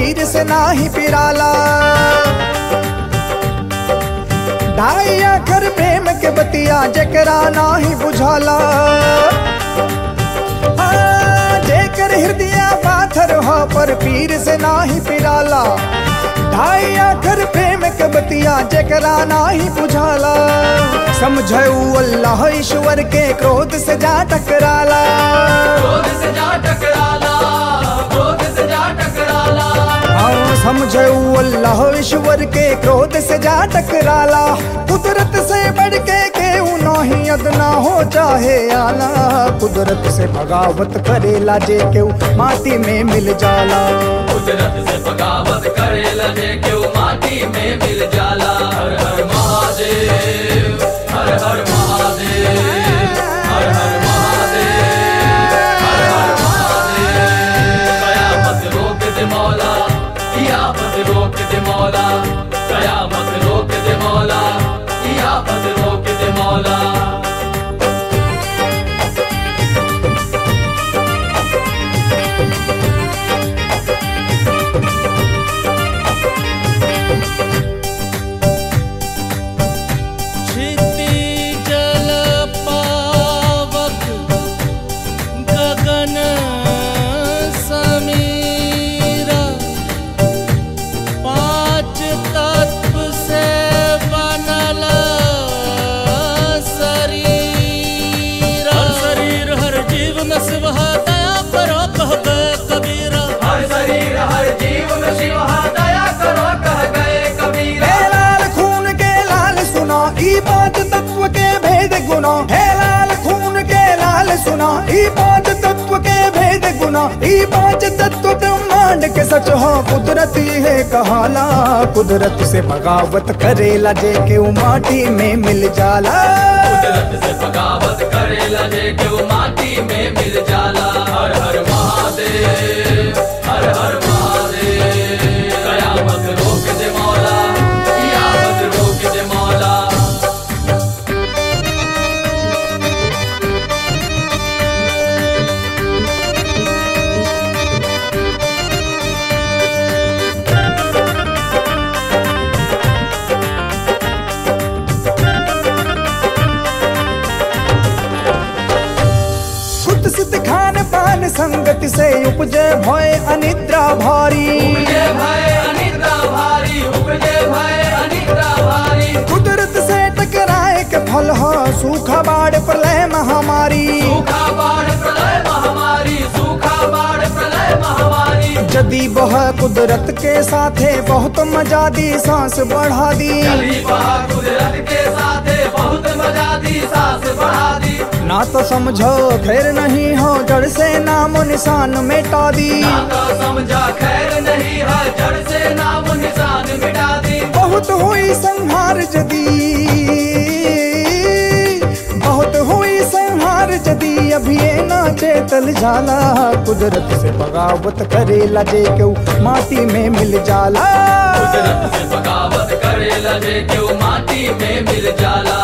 पीर से नाही पिराला ढाई आखर प्रेम के बतिया जकरा नाही बुझाला आ, जेकर हृदय पाथर हो पर पीर से नाही पिराला ढाई आखर प्रेम के बतिया जकरा नाही बुझाला समझऊ अल्लाह ईश्वर के क्रोध से जा टकराला क्रोध से जा टकराला क्रोध से जा टकराला हाँ समझऊ अल्लाह ईश्वर के क्रोध से जा टकराला कुदरत से बढ़ के केहू नहीं अदना हो चाहे आला कुदरत से बगावत करेला जे केहू माटी में मिल जाला कुदरत से बगावत करे लजे क्यों माटी में मिल जाला हर हर महादेव हर हर महादेव हर हर महादेव हर हर महादेव कयामत रोक दे मौला कियामत रोक दे मौला कयामत रोक दे मौला कियामत रोक दे मौला क्षितिजल पावक गगन समीरा पांच तत्व से बनल शरीर हर शरीर हर जीव में शिव है, दया करो कहबे कबीरा हर शरीर हर जीव में शिव हा दया करो कह गए कबीर हे लाल खून के लाल सुना ई पांच तत्व के भेद गुना हे लाल खून के लाल सुना ई पांच तत्व के भेद गुना ई पांच तत्व ब्रह्मांड के सच हो कुदरती है कहाला कुदरत से बगावत करेला जे के माटी में मिल जाला कुदरत से बगावत करे लजे क्यों माटी में मिल जाला हर हर महादेव हर हर महादेव कयामत रोक दे मौला कियामत रोक दे मौला खुद सिद्ध खान पान संगत से उपजे भय अनिद्रा भारी उपजे भय अनिद्रा भारी उपजे भय अनिद्रा भारी कुदरत से टकराए के फल हो सूखा बाढ़ प्रलय महामारी सूखा बाढ़ प्रलय महामारी सूखा बाढ़ प्रलय महामारी जदी बह कुदरत के साथे बहुत मजा दी सांस बढ़ा दी चली बहा कुदरत के साथे बहुत मजा दी सांस बढ़ा दी ना तो समझो खैर नहीं हो जड़ से नामो निशान मिटा दी ना तो समझा खैर नहीं है जड़ से नाम निशान मिटा दी बहुत हुई संहार जदी बहुत हुई संहार जदी अभी ये ना चेतल जाला कुदरत से बगावत करेला जे केहू माटी में मिल जाला कुदरत से बगावत करे लजे क्यों माटी में मिल जाला